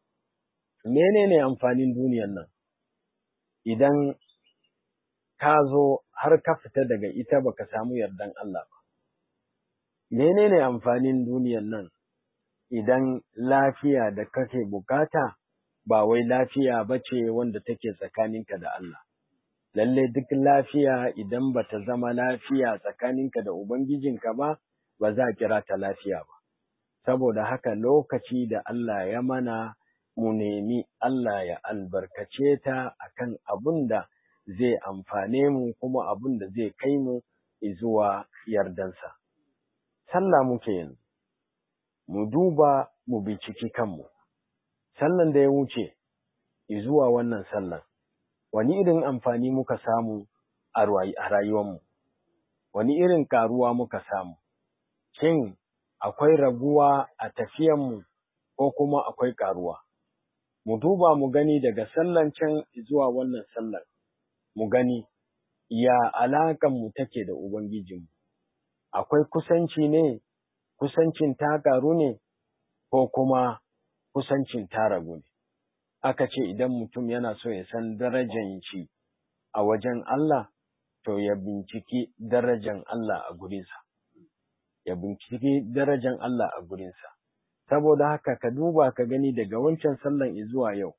Menene amfanin duniyan nan? Idan ka zo har ka fita daga ita baka samu yardan Allah ba. Menene amfanin duniyan nan? Idan lafiya da kake bukata ba wai lafiya ba ce wanda take tsakaninka da Allah. lalle duk lafiya idan ba ta zama lafiya tsakaninka da Ubangijinka ba, ba za a kira ta lafiya ba. Saboda haka lokaci da Allah ya mana mu nemi Allah ya albarkace ta akan abun da zai amfane mu kuma abun da zai kai mu zuwa yardansa. Sallah muke yanzu, mu duba mu binciki kanmu, sallan da ya wuce zuwa wannan sallan, wani irin amfani muka samu a rayuwarmu, wani irin karuwa muka samu, shin akwai raguwa a tafiyanmu ko kuma akwai karuwa. Mu duba mu gani daga sallan can zuwa wannan sallan, mu gani ya alaƙanmu take da Ubangijinmu, akwai kusanci ne, kusancin ta ƙaru ne, ko kuma kusancin ta ragu ne. Aka ce idan mutum yana so ya san darajan shi a wajen Allah, to ya binciki darajan Allah a gurinsa, ya binciki darajan Allah a gurinsa. Saboda haka ka duba ka gani daga wancan sallan zuwa yau,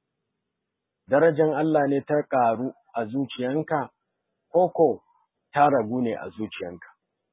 darajan Allah ne ta ƙaru a zuciyanka, koko ta ragu ne a zuciyanka.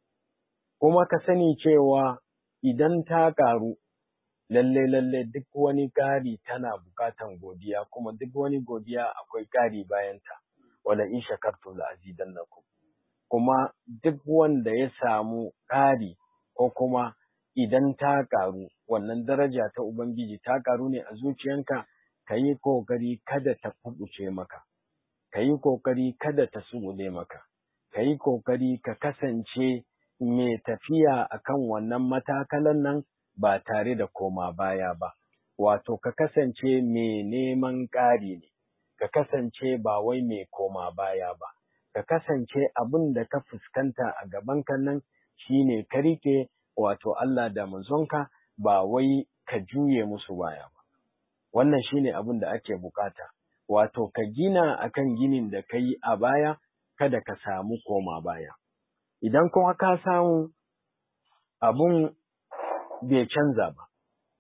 Kuma ka sani cewa idan ta ƙaru, lalle lalle duk wani ƙari tana buƙatan godiya, kuma duk wani godiya akwai ƙari bayanta, wala in shakartu la azidannakum. Kuma duk wanda ya samu ƙari ko kuma idan ta ƙaru, wannan daraja ta Ubangiji ta ƙaru ne a zuciyanka, ka yi ƙoƙari kada ta kuɓuce maka, ka yi ƙoƙari kada ta subule maka, ka yi ƙoƙari ka kasance mai tafiya akan wannan matakalan nan ba tare da koma baya ba, wato ka kasance mai neman ƙari ne, ka kasance ba wai mai koma baya ba, ka kasance abin da ka fuskanta a gabanka nan shi ne ka rike wato Allah da manzonka ba wai ka juye musu baya ba. Wannan shi ne abin da ake bukata, wato ka gina akan ginin da ka yi a baya, kada ka samu koma baya. Idan kuma ka samu abun bai canza ba,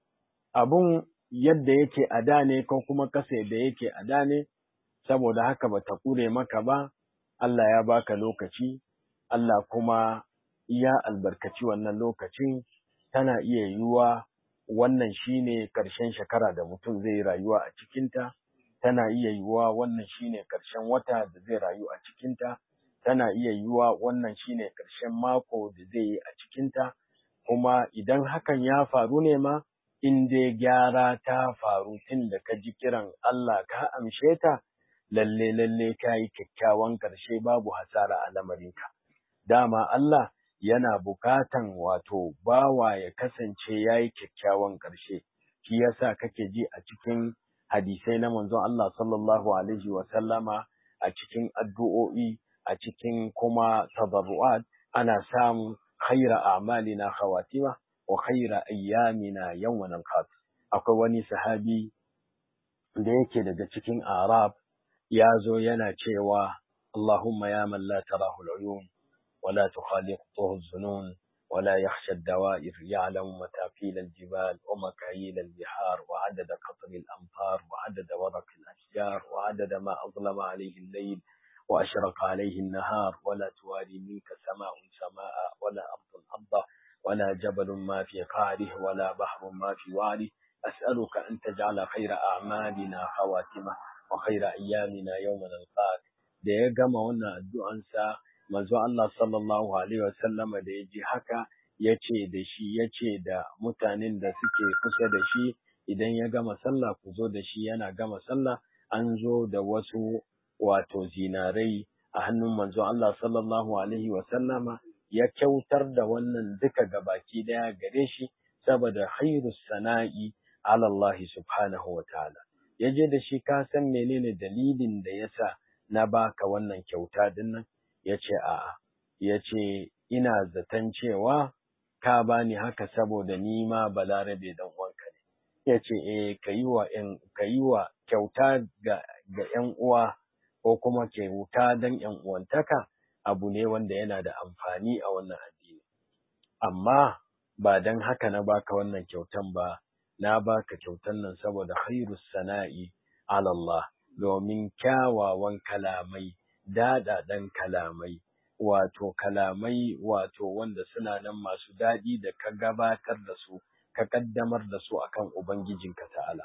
abun yadda yake a da ne ko kuma kasa da yake a da ne, saboda haka ba ta ƙure maka ba, Allah ya baka lokaci, Allah kuma ya albarkaci wannan lokacin, tana iya yiwuwa wannan shine ƙarshen shekara da mutum zai rayuwa a cikinta, tana iya yiwuwa wannan shine ƙarshen wata da zai rayu a cikinta, tana iya yiwuwa wannan shine ƙarshen mako da zai yi a cikinta, kuma idan hakan ya faru ne ma, in dai gyara ta faru tun da ka ji kiran Allah ka amshe ta, lalle lalle ka yi kyakkyawan ƙarshe babu hasara a lamarinka. Dama Allah yana bukatan wato bawa ya kasance ya yi kyakkyawan ƙarshe, shi yasa kake ji a cikin hadisai na manzon Allah sallallahu alaihi wa sallama a cikin addu'o'i a cikin kuma tabarru'at ana samun khaira a'malina khawatima wa khaira ayyamina yawman al akwai wani sahabi da yake daga cikin arab ya zo yana cewa Allahumma ya man la tarahu al-uyun wa la tukhaliquhu az-zunun wa la yakhsha ad-dawa'ir ya'lamu mataqil al-jibal wa makayil al-bihar wa 'adada qatr al-amtar wa 'adada waraq al-ashjar wa 'adada ma azlama alayhi al-layl وأشرق عليه النهار ولا تواري منك سماء سماء ولا أرض أرضا ولا جبل ما في قعره ولا بحر ما في وعره أسألك أن تجعل خير أعمالنا خواتمة وخير أيامنا يوم نلقاك da ya gama wannan addu'ansa manzo Allah sallallahu alaihi wasallam da ya ji haka ya ce da shi ya ce da mutanen da suke kusa da shi idan ya gama sallah ku zo da shi yana gama sallah an zo da wasu wato zinarai a hannun manzo Allah sallallahu alaihi wasallama ya kyautar da wannan duka gabaki daya gare shi saboda khairus sana'i ala Allah subhanahu wa ta'ala yaje da shi ka san menene dalilin da yasa na baka wannan kyauta din nan yace a'a yace ina zaton cewa ka bani haka saboda ni ma balarabe dan uwanka ne yace eh kayi wa kayi wa kyauta ga ga ƴan uwa ko kuma kyauta dan ƴan uwantaka abu ne wanda yana da amfani a wannan addini amma ba dan haka na baka wannan kyautan ba na baka kyautan nan saboda khairus sana'i ala Allah domin kyawawan kalamai daɗaɗan kalamai wato kalamai wato wanda suna nan masu daɗi da ka gabatar da su ka kaddamar da su akan ubangijinka ta'ala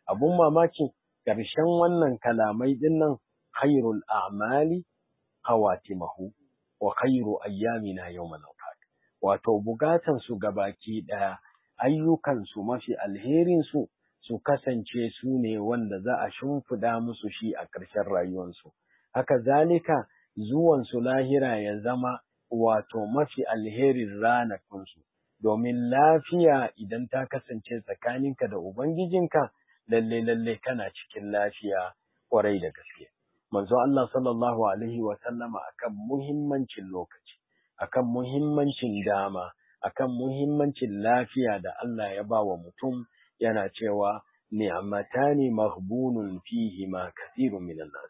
abun mamaki ƙarshen wannan kalamai din nan khairul a'mali khawatimahu wa khairu ayyamina yawmal wafat wato bukatan su gabaki daya ayyukan su mafi alherin su su kasance su ne wanda za a shimfida musu shi a ƙarshen rayuwarsu haka zalika zuwan su lahira ya zama wato mafi alherin ranakunsu domin lafiya idan ta kasance tsakaninka da ubangijinka lalle lalle kana cikin lafiya kwarai da gaske manzo Allah sallallahu alaihi wa sallama akan muhimmancin lokaci akan muhimmancin dama akan muhimmancin lafiya da Allah ya ba wa mutum yana cewa ni'matani maghbunun fihi ma kathirun minan nas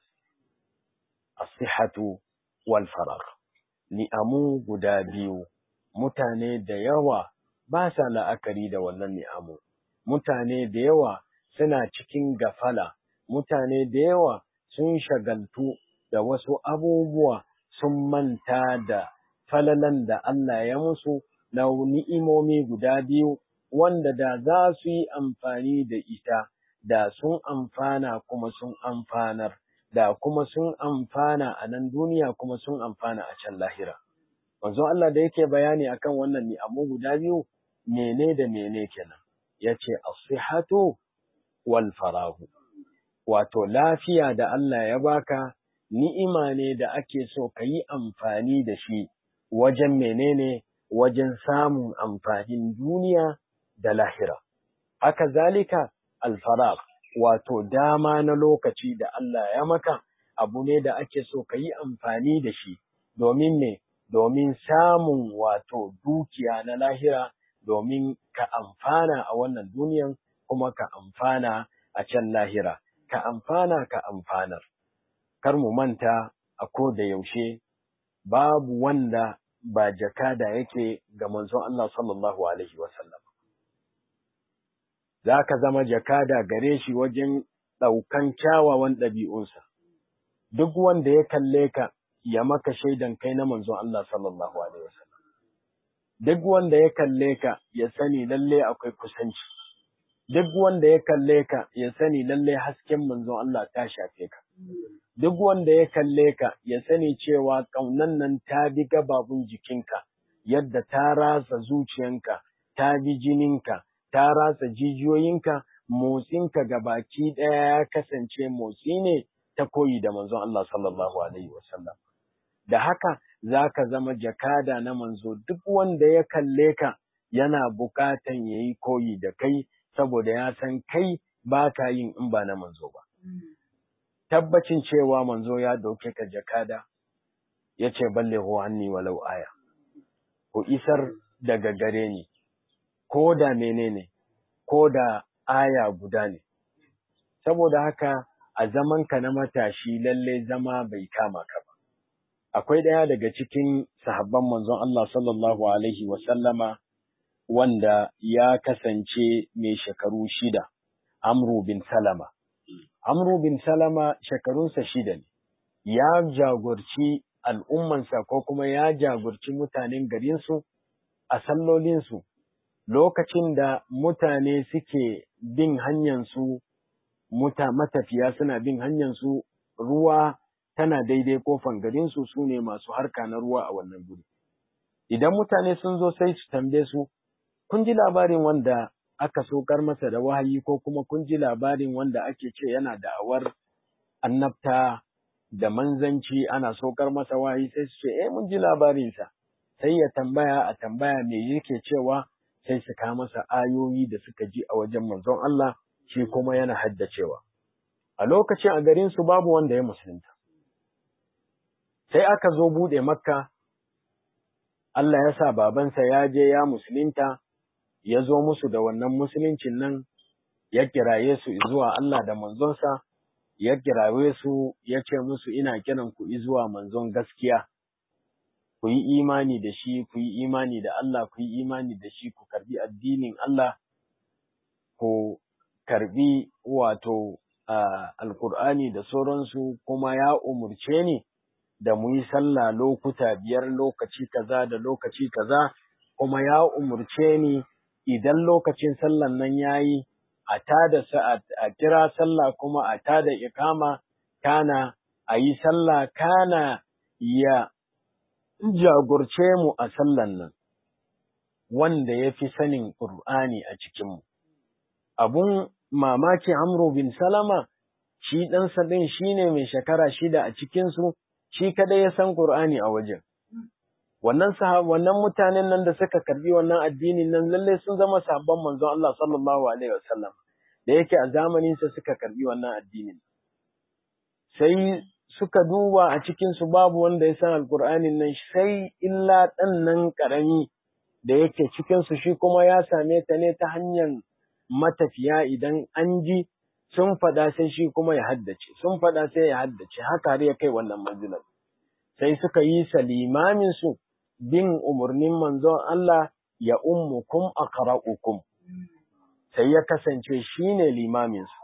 as-sihhatu wal faragh ni'amu guda biyu mutane da yawa ba sa la'akari da wannan ni'amu mutane da yawa suna cikin gafala mutane da yawa sun shagaltu da wasu abubuwa sun manta da falalan da Allah ya musu na ni'imomi guda biyu wanda da za su yi amfani da ita da sun amfana kuma sun amfanar da kuma sun amfana a nan duniya kuma sun amfana a can lahira manzo Allah da yake bayani akan wannan ni'amu guda biyu mene da mene kenan yace as-sihhatu wal farahu wato lafiya da Allah ya baka ni'ima ne da ake so ka yi amfani da shi wajen menene wajen samun amfanin duniya da lahira. Haka zalika alfaraq wato dama na lokaci da Allah ya maka abu ne da ake so ka yi amfani da shi domin ne domin samun wato dukiya na lahira domin ka amfana a wannan duniyan kuma ka amfana a can lahira. ka amfana ka amfanar. Kar mu manta a ko da yaushe babu wanda ba jakada yake ga manzon Allah sallallahu Alaihi wasallam. Za ka zama jakada gare shi wajen ɗaukan kyawawan ɗabi'unsa. Duk wanda ya kalle ka ya maka shaidan kai na manzon Allah sallallahu Alaihi wasallam. Duk wanda ya kalle ka ya sani lalle akwai kusanci. duk wanda ya kalle ka ya sani lalle hasken manzon Allah ta shafe ka duk wanda ya kalle ka ya sani cewa ƙaunan nan ta bi gababun jikinka yadda ta rasa zuciyanka ta bi jininka ta rasa jijiyoyinka motsinka baki ɗaya ya kasance motsi ne ta koyi da manzon Allah sallallahu alaihi wasallam da haka za ka zama jakada na manzo duk wanda ya kalle ka yana bukatan ya yi koyi da kai saboda ya san kai ba ka yin in ba na manzo ba. Tabbacin cewa manzo ya dauke ka jakada, ya ce balle hanni walau aya, ku isar daga gare ni, ko da menene, ko da aya guda ne. Saboda haka a zamanka na matashi lalle zama bai kama ka ba. Akwai ɗaya daga cikin sahabban manzon Allah sallallahu Alaihi wasallama wanda ya kasance mai shekaru shida, Amru bin Salama. Amru bin Salama shekarunsa shida ne, ya jagorci al'ummansa ko kuma ya jagorci mutanen garinsu a sallolinsu lokacin da mutane suke bin hanyarsu, muta matafiya suna bin hanyarsu ruwa tana daidai kofan garinsu su ne masu harka na ruwa a wannan guri. Idan mutane sun zo sai su tambaye su, kun ji labarin wanda aka sokar masa da wahayi ko kuma kun ji labarin wanda ake ce yana da'awar annabta da manzanci ana sokar masa wahayi sai su ce eh mun ji labarinsa sai ya tambaya a tambaya me yake cewa sai su kawo masa ayoyi da suka ji a wajen manzon Allah shi kuma yana haddacewa a lokacin a garin su babu wanda ya musulunta sai aka zo bude makka Allah ya sa babansa ya je ya musulunta ya zo musu da wannan musuluncin nan ya kiraye su zuwa Allah da manzonsa ya kiraye su ya ce musu ina kiran ku zuwa manzon gaskiya ku yi imani da shi ku yi imani da Allah ku yi imani da shi ku karbi addinin Allah ku karbi wato alkur'ani da sauransu kuma ya umurce ni da mu yi sallah lokuta biyar lokaci kaza da lokaci kaza kuma ya umurce ni idan lokacin sallan nan yayi a tada a kira sallah kuma a tada ikama kana a yi sallah kana ya jagorce mu a sallan nan wanda ya fi sanin Ƙur'ani a cikinmu. Abun mamaki Amru bin Salama, shi ɗansa ɗin shi ne mai shekara shida a cikinsu, shi kadai ya san Ƙur'ani a wajen. Wannan wannan mutanen nan da suka karbi wannan addinin nan lallai sun zama sabon manzon Allah sallallahu alaihi wasallam da yake a zamaninsa suka karbi wannan addinin. Sai suka duba a cikinsu babu wanda ya san alkur'anin nan sai illa ɗan nan ƙarami da yake cikinsu shi kuma ya same ta ne ta hanyar matafiya idan an ji sun faɗa sai shi kuma ya haddace sun faɗa sai ya haddace haka har ya kai wannan manzilar sai suka yi salimamin su bin umarnin manzon Allah ya ummukum aqra'ukum sai ya kasance shine limamin su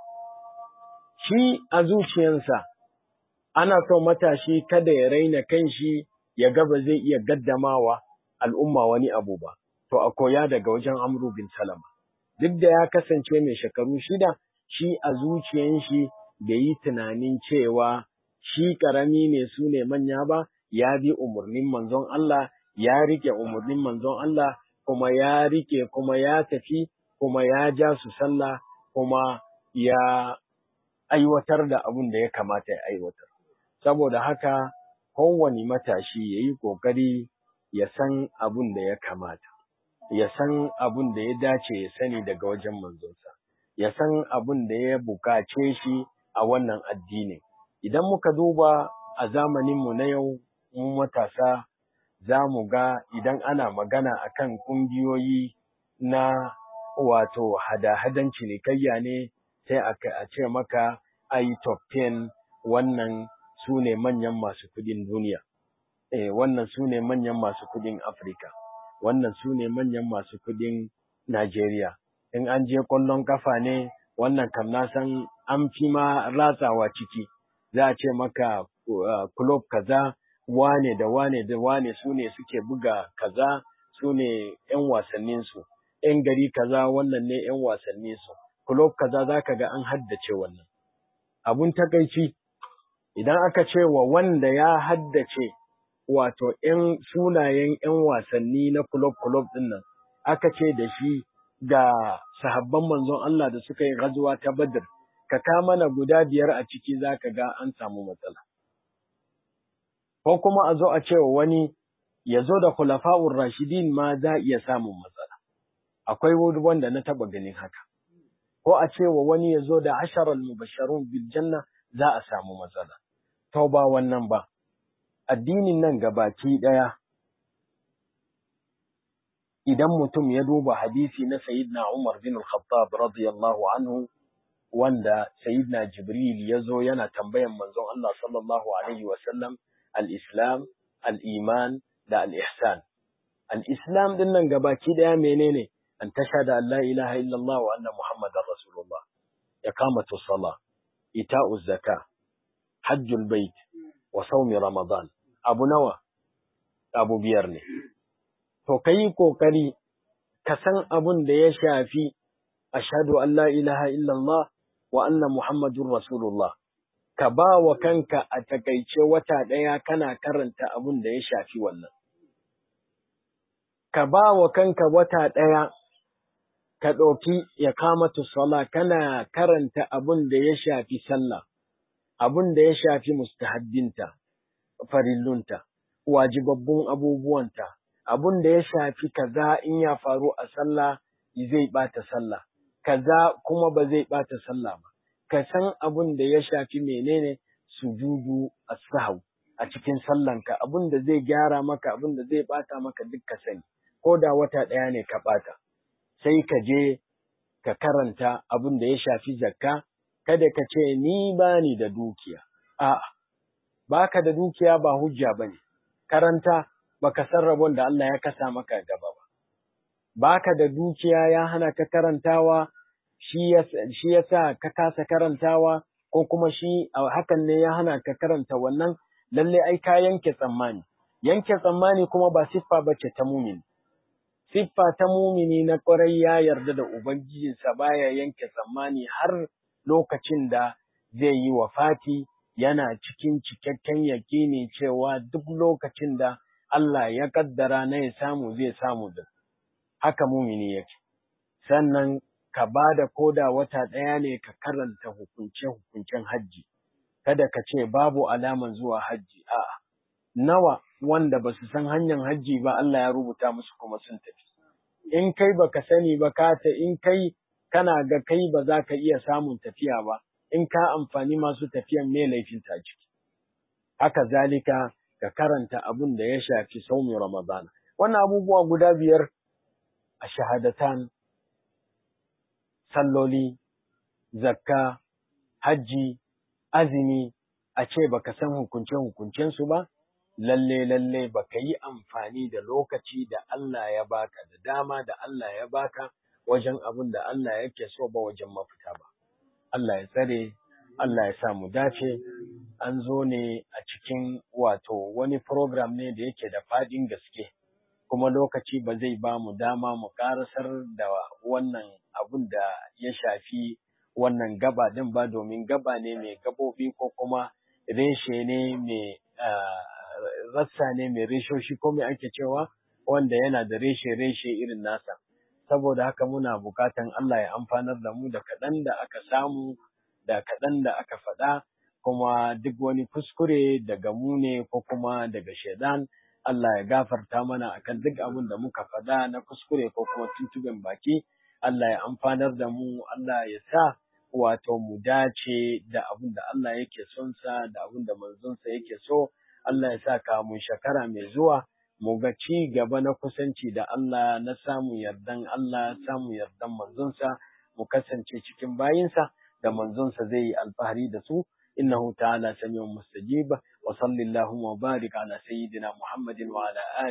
shi a zuciyansa ana so matashi kada ya raina kanshi ya ga ba zai iya gaddamawa al'umma wani abu ba, to a koya daga wajen Amru bin Salama. Duk da ya kasance mai shekaru shida, shi a zuciyan shi bai yi tunanin cewa shi ƙarami ne su ne manya ba, ya bi umarnin manzon Allah, ya rike umarnin manzon Allah, kuma ya rike kuma ya tafi, kuma ya ja su sallah, kuma ya aiwatar da abin da ya kamata ya aiwatar. Saboda haka, kowane matashi ya yi ƙoƙari ya san abun da ya kamata, ya san abun da ya dace ya sani daga wajen manzonsa, ya san abun da ya bukace shi a wannan addinin. Idan muka duba a zamaninmu na yau, mu matasa za mu ga idan ana magana akan ƙungiyoyi na wato hada-hadan cinikayya ne sai a ce maka ai top 10 wannan su ne manyan masu kudin duniya. Eh, wannan su ne manyan masu kudin Afirka, wannan su ne manyan masu kudin Najeriya. In an je ƙwallon kafa ne, wannan kam na san an fi ma ratsawa ciki, za a ce maka kulob kaza, wane da wane da wane su ne suke buga kaza, su ne ‘yan wasanninsu, ‘yan gari kaza wannan ne ‘yan wasanninsu, kulob kaza za ka ga an haddace wannan. Abun takaici, idan aka ce wa wanda ya haddace wato ‘yan sunayen ‘yan wasanni na kulob-kulob ɗin nan, aka ce da shi da sahabban manzon Allah da suka yi gazuwa ta Badr, ka ka mana guda biyar a ciki za ka ga an samu matsala. Ko kuma a zo a ce wa wani ya zo da khulafa'ur rashidin ma za iya samun matsala. Akwai wanda na taɓa ganin haka. Ko a ce wa wani ya zo da asharar mubasharun bil janna za a samu matsala. To ba wannan ba, addinin nan gabaki ɗaya, idan mutum ya duba hadisi na Sayyidina Umar bin Al-Khattab radiyallahu anhu, wanda Sayyidina Jibril ya zo yana tambayan manzon Allah sallallahu Alaihi wasallam al-Islam, al-Iman da al-Ihsan. Al-Islam ɗin nan gabaki ɗaya menene? An tasha da Allah ilaha illallah wa anna Muhammadan Rasulullah, ya kamata sala, ita'u zaka, hajjul bait wa saumi ramadan abu nawa abu biyar ne to kai kokari ka san abun da ya shafi ashhadu an la ilaha illallah wa anna muhammadur rasulullah ka ba wa kanka a takaice wata daya kana karanta abun da ya shafi wannan ka ba wa kanka wata daya ka ɗauki ya kamatu sala kana karanta abun da ya shafi sallah abun da ya shafi mustahabbinta, farillunta, wajibabbun abubuwanta, abun da ya shafi kaza in ya faru a sallah zai ɓata sallah, kaza kuma ba zai ɓata sallah ba, ka san abun da ya shafi menene sujudu a sahau a cikin sallanka, abun da zai gyara maka, abun da zai ɓata maka duk ka sani, ko da wata ɗaya ne ka ɓata, sai ka je ka karanta abun da ya shafi zakka, kada ka ce ni ba ni da dukiya, a'a, ba ka da dukiya ba hujja ba ne, karanta ba ka san rabon da Allah ya kasa maka gaba ba, ba ka da dukiya ya hana ka karantawa, shi ya sa ka kasa karantawa, ko kuma shi hakan ne ya hana ka karanta wannan, lalle ai ka yanke tsammani, yanke tsammani kuma ba siffa ba ce ta mumin, siffa ta mumini na ƙwarai ya yarda da ubangijinsa baya yanke tsammani har lokacin da zai yi wafati yana cikin cikakken yaƙini cewa duk lokacin da Allah ya kaddara na ya samu zai samu da haka mumini yake sannan ka ba da koda wata ɗaya ne ka karanta hukunce-hukuncen hajji kada ka ce babu alaman zuwa hajji a'a nawa wanda ba su san hanyar hajji ba Allah ya rubuta musu kuma sun tafi in kai baka sani ba ka ta in kai kana ga kai ba za ka iya samun tafiya ba in ka amfani masu tafiyan me laifin ta ciki haka zalika ka karanta abun da ya shafi saumin ramadana wannan abubuwa guda biyar a shahadatan salloli zakka hajji azumi a ce baka san hukunce hukuncensu ba lalle lalle baka yi amfani da lokaci da Allah ya baka da dama da Allah ya baka wajen abin da Allah yake so ba wajen mafita ba Allah ya tsare Allah ya sa mu dace an zo ne a cikin wato wani program ne da yake da fadin gaske kuma lokaci ba zai ba mu dama mu karasar da wannan abun da ya shafi wannan gaba din ba domin gaba ne mai gabobi ko kuma reshe ne mai rassa ne mai reshoshi ko mai ake cewa wanda yana da reshe-reshe irin nasa saboda haka muna bukatan Allah ya amfanar da mu da kaɗan da aka samu da kaɗan da aka faɗa kuma duk wani kuskure daga mu ne ko kuma daga shaidan Allah ya gafarta mana akan duk abin da muka faɗa na kuskure ko kuma tuntuɓen baki Allah ya amfanar da mu Allah ya sa wato mu dace da abin da Allah yake son sa da abin da manzonsa yake so Allah ya sa kamun shekara mai zuwa mu ga ci gaba na kusanci da Allah na samun yardan Allah samun yardan manzonsa mu kasance cikin bayinsa da manzonsa zai yi alfahari da su innahu ta'ala samiun mustajib wa sallallahu wa barik ala sayyidina muhammadin wa ala